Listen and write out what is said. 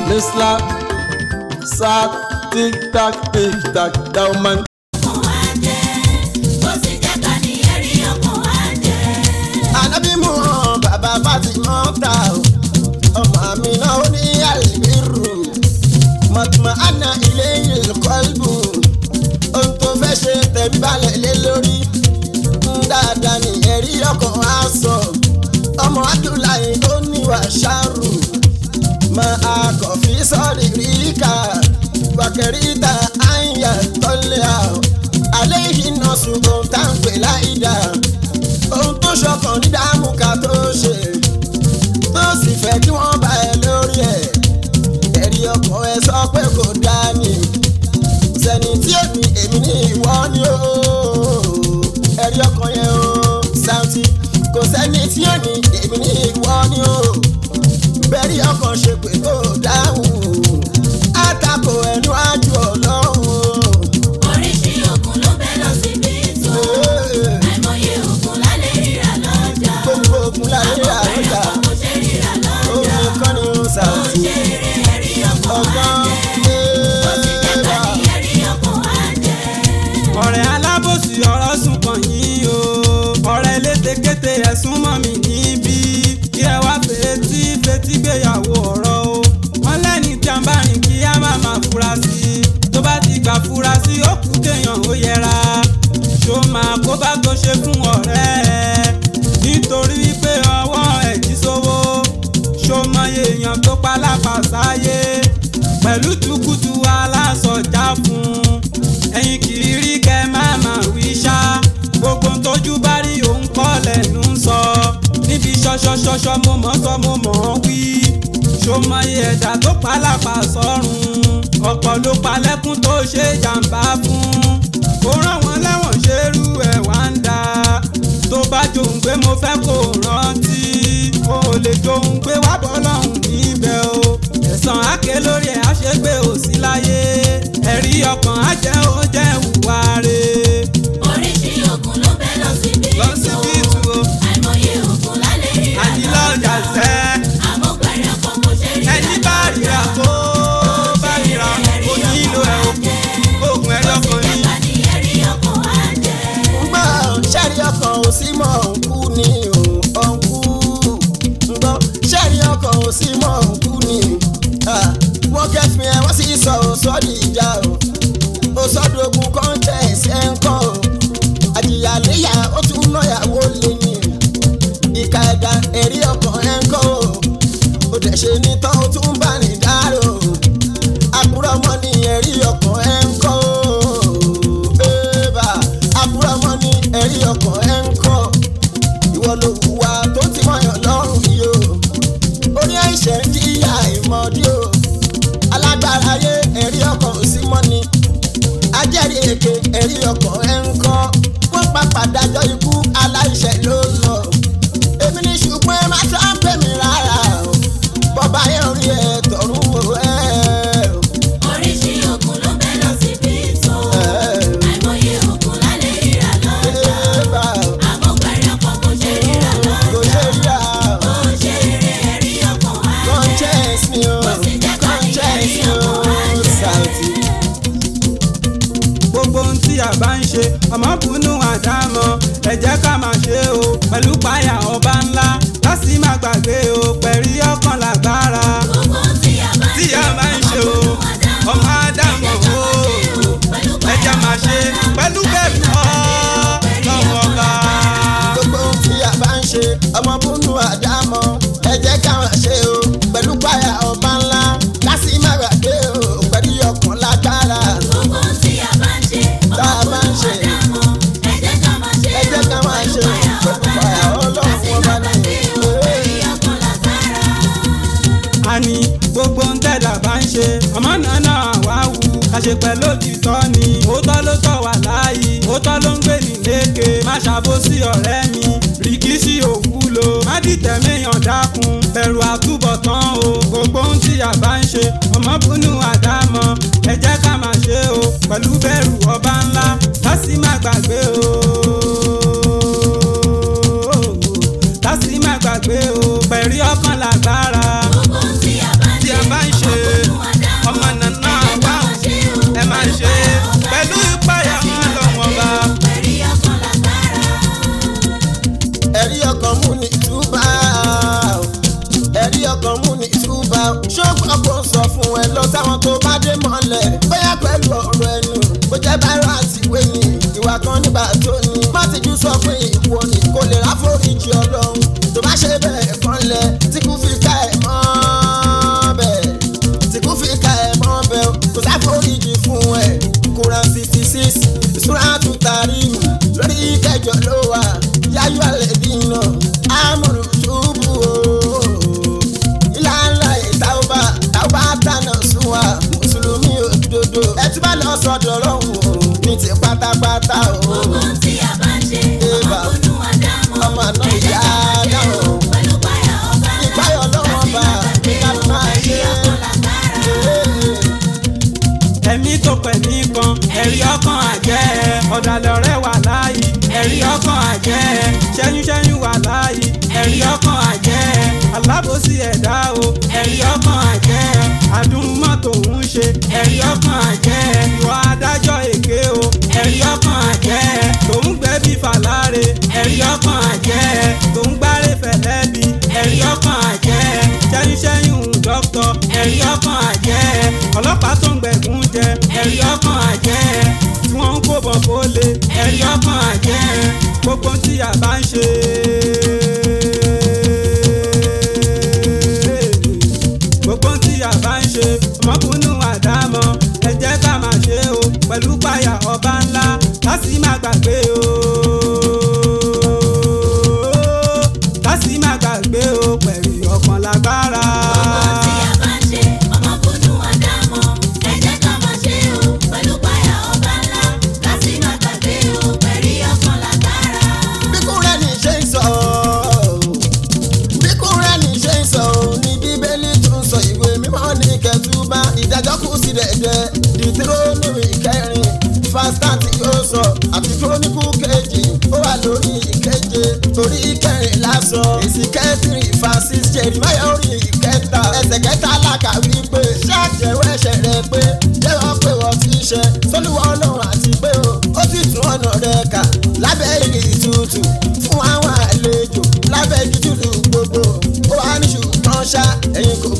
Misla sa tic tac tic tac dauman. Ànábì mú hàn bàbá Fátímọ̀ ta o. Ọmọ mi náà ó ní àlìbírù. Mọ̀tìmọ̀ àná ilé ìlú kọ́lbù. Ohun tó fẹ́ ṣe tẹ̀mí balẹ̀ lé lórí. Ń dáadáa ní ẹ̀rí ọkàn á sọ. Ọmọ Abdullahi ó níwà ṣáàrù. Mọ akọ̀fí sọ́ọ̀rì ríkà. Wàkẹ́rìtà àyà tọ́lẹ̀ àwọ̀. Àlẹ́ yìí náà ṣùgbọ́n táǹpẹ̀ láìda ohun tó ṣọkàn ní dààmú ká tó ṣe tó sì fẹ́ kí wọ́n bá ẹ lórí ẹ̀ ẹ̀rí ọkàn ẹ sọ pé kò dáa ni sẹ́ni tí ó ní èmi ní ìwọ ni ó ẹ̀rí ọkàn yẹn ó Saoty kò sẹ́ni tí ó ní èmi ní ìwọ ni ó bẹ́ẹ̀rí ọkàn ṣe pé kò dáhùn àtakò ẹnu ájú ọlọ́run Oríṣi ògùn ló bẹ́ lọ síbi tó. Àìmọye ògùn lálẹ́ ríra lọ́jà. gbogbo ogun láyé Ọ̀pẹ̀rẹ̀ àrọ́jà kan kò ṣe ríra lọ́jà. omi kan ní Ó Saoty ṣe eré ẹ̀rí ọkàn wá ọgbọ́n jẹ́. Ó sì jẹ́ta ní ẹ̀rí ọkàn wá jẹ́. ọ̀rẹ́ alábòsí ọ̀rọ̀ sùn kàn yín o ọ̀rẹ́ elétekéte ẹ̀sùn mọ́ mi níbí kí ẹ wá fetí fetí gbéyàwó ọ̀rọ̀ o wọ́n lẹ́ni tí a ń bá rìn kí á má máa fura sí i tó bá ti gbà fura sí i ó kú kéèyàn ó yẹra ṣó máa kó bá tó ṣe fún ọ̀rẹ́ ẹ nítorí wípé ọwọ́ ẹ̀ jí sówó ṣó mọye èèyàn tó pa lápàsáyé pẹ̀lú tukutu alásọjá fún un ẹ̀yin kì í rí kẹ́ má máa wí ṣá gbogbo ń tójú bá rí òun kọ́ lẹ́nu ń sọ níbi ṣọṣọṣọṣọ mo mọ̀ sọ mo mọ̀ ọ́ wí ṣòmọye ẹ̀dá tó pa lápá sọ́run ọ̀pọ̀ ló pa lẹ́kún tó ṣe jàǹbá fún kó rán wọn lẹ́wọ̀n ṣerú ẹ̀ wá ń da tó bá jòun pé mo fẹ́ kó rántí o ò lè jòun pé wá bọ́ lọ́hùn níbẹ̀ o ẹ̀sán àké lórí ẹ̀ àṣegbè ò sí láyé ẹ̀rí ọkàn á jẹ́ ó jẹ́ ìwà rẹ̀ Oríṣi ògùn ló bẹ́ lọ síbi lọ tó. sí bíìtù o Àìmọye ògùn lálẹ́ ríra àdìlọ́ ọjà sẹ́ Àmọ́ pẹ̀rẹ̀ kan kò ṣe ríra ẹni bá ríra tó bá ríra kò nílò ẹ̀ o oògùn ẹ̀rí ọkàn ni. Jẹ́ta ní ẹ̀rí ọkàn wá jẹ́. ngbọ́ sẹ́rí ọkàn ò sí mọ́ òǹkú ni òǹkú ngbọ́ sẹ́rí ọkàn ò sí mọ́ òǹkú ni Ah, wọ́n kẹ́fìn ẹ̀ wọ́n sì sọ òsọ́dì ìjà o òsọ́dọ̀gùn contest ẹ̀ ń kọ́ o àjìyàléyà ó tún náyàwó lé ní ìka ẹ̀dá ẹ̀rí ọkàn ẹ̀ ń kọ́ o ó dẹ̀ ṣe ní tán ó tún bá ní dárò àbúrò ọmọ ní ẹ̀rí ọkàn ẹ̀ ń kọ́ o bébà àbúrò ọmọ ní ẹ̀rí ọkàn ẹ̀ ń kọ́ ìwọ ló hùwà tó ti mọ̀yàn lọ́rùn yìí o orí àìṣẹ́ ń jìyà ìmọ̀dí o alágbára ayé ẹ̀rí ọkàn ò sí mọ́ni ajẹ́rìí èké ẹ̀rí ọkàn ẹ̀ ń kọ́ wọ́n papà dájọ́ ikú aláìṣẹ̀ ló lọ èmi ní ṣùgbọ́n ẹ má tọ́ pè mí rárá o bọ́bá yẹn rí ẹ tọ̀run wò ẹ́ o. Oríṣi ògùn ló bẹ́ lọ síbi tó. Àìmọye ògùn lálẹ́ ríra lọ́jà. Ébà o, Àmọ́ pẹ̀rẹ̀ kan kò ṣe ríra kò lọ́jà. ṣe rí a o. Ó ṣe eré ẹ̀rí ọkàn wá jẹ́. conscience mi o Ó sì jẹ́ ká ní conscience ẹ̀rí mi o ọkàn wá jẹ́. Saoty. gbogbo ohun tí a bá ń ṣe ọmọ bùnú àdámọ̀ ẹ jẹ́ ká máa ṣe o pẹ̀lú páyà ọba ńlá lásì má gbàgbé o pẹ̀rí ọkàn lágbára Gbogbo tí a bá ń tí a bá ń ṣe o ọmọ àdámọ̀ o ẹ jẹ́ máa ṣe pẹ̀lú bẹ́ẹ̀ lọ́wọ́ ọba. gbogbo ohun tí a bá ń ṣe ọmọ búnú àdámọ̀ ẹ jẹ́ káwọn ṣe o pẹ̀lú páyà ọba ńlá lásì má gbàgbé o pẹ̀lú ọkàn lágbára Gbogbo tí a bá ń ṣe tá a bá ń ṣe àdámọ̀ ẹ jẹ́ ká máa ṣe ẹ jẹ́ ká máa ṣe pẹ̀lú páyà ọlọ́run ọba náà. ẹ̀rí ọkàn lágbára. àní gbogbo ń tẹ̀dá bá ń ṣe ọmọ náà náà wá wù àṣepẹ̀ lójútọ́ ni òótọ́ ló tọ́ wà láàyè òótọ́ ló ń gbé ní lékè má ṣàbòsí ọ̀rẹ́ mi rìkíṣí òwúlò má dìtẹ̀ méyàn dákun bẹ̀rù àtúbọ̀tán o gbogbo ohun tí a bá ń ṣe ọmọ búnú àdámọ̀ ẹ jẹ́ ká máa ṣe o pẹ̀lú bẹ̀rù ọba ńlá lásì má gbàgbé o lásì má gbàgbé o pẹ̀rí ọkàn lágbára Gbogbo tí a bá ń tí ṣe a bá ń ṣe táwọn tó bá dé mọ́lẹ̀ bóyá pẹ̀lú ọ̀rọ̀ ẹnu bó jẹ́ báírà àti ìwé ni ìwà kan nígbà tó ní. má ti jù sọ pé ìwọ ni kò lè ráforíjì ọlọ́run tó bá ṣe bẹ́ẹ̀ kanlẹ̀ tí kò fi ká ẹ̀ mọ́ bẹ́ẹ̀ tí kò fi ká ẹ̀ mọ́ bẹ́ẹ̀ kò sáforíjì fún ẹ̀ kúran sixty six ìṣúra tún tarí mi lórí kẹjọ ló wà yáyọ alẹ́ dínà amúlù túbú o ìlànà ìtàwọ́bà tàwọ́bà tànà sún wa mùsùlùmí òdodo ẹ tún bá lọ sọ́dọ̀ lọ́hùn o ní ti pátápátá o. Gbogbo tí a bá ń ṣe, ọmọ kúnnú àdámọ̀. Ọmọ àná Ẹ jẹ́ ìyá ká máa ṣe o, dáhùn. pẹ̀lú páyà ọba ńlá. Ìpáyà Ọlọ́run Láti ọba, má gbàgbé ká o, máa ẹ̀rí ṣe. ọkàn lágbára. ẹ̀mí tó pẹ̀mí kan ẹ̀rí ọkàn àjẹ́ ọ̀dàlẹ̀ ọ̀rẹ́ wà láàyè ẹ̀rí ọkàn àjẹ́ ṣẹ́yúnṣẹ́yún wà láàyè ẹ̀rí ọkàn àjẹ́ alábòsí ẹ̀dá o ẹ̀rí ọkàn àjẹ́ àdúrúmọ̀ tó ń ṣe ẹ̀rí ọkàn àjẹ́ ìwà adájọ́ èké o ẹ̀rí ọkàn àjẹ́ tòun gbẹ́bí fàlàrè ẹ̀rí ọkàn àjẹ́ tòun gbárè fẹ̀lẹ́bí ẹ̀rí ọkàn àjẹ́ ṣẹ́yúnṣẹ́yún dọ́kítọ̀ ẹ̀rí ọkàn àjẹ́ ọlọ́pàá tó ń gbẹ̀gún jẹ ẹ̀rí ọkàn àjẹ́ tí wọ́n ń kóbọ̀ kó lé ẹ̀rí ọkàn àjẹ́ gbogbo tí a bá ń ṣe. gbogbo tí a bá ń ṣe ọmọkùnrin àdámọ̀ ẹ jẹ́ ká máa ṣe o pẹ̀lú páyà ọba ńlá láti má gbàgbé o. láti má gbàgbé o pẹ̀lú ọkàn lágbára. Gbogbo tí a bá ń ṣe, ọmọ kúnnú àdámọ̀. Ẹ jẹ́ ká máa ṣe o, pẹ̀lú páyà ọba ńlá. Láti má gbàgbé o, ẹ̀rí ọkàn lágbára. bí kúrẹ́ ní ṣe ń sọ bí kúrẹ́ ní ṣe ń sọ ní bíbélì tún sọ ìwé mímọ́ ní kẹtùbá ìdájọ́ kù sí dẹ̀dẹ̀ dìtírọ́nìmì kẹrin fásitì yóò sọ àti kírónìkù kejì ó wà lórí ìkeje torí kẹrin lásọ èsì kẹtìrì francis jeremiah orí ìkẹta ẹsẹ̀ kẹta làkà wípé ṣáàjẹwọ́ ẹ̀ṣẹ̀ rẹ pé jẹ́wọ́ pé wọ́n ti ṣe sólúwọ́ ọlọ́run àti pé o ó sì tún ọ̀nà rẹ̀ kà lábẹ́ igi ìtutù fún àwọn àlejò lábẹ́ igi tútù gbogbo ó wà ní ṣùgbọ́n ṣá ẹ̀yin kò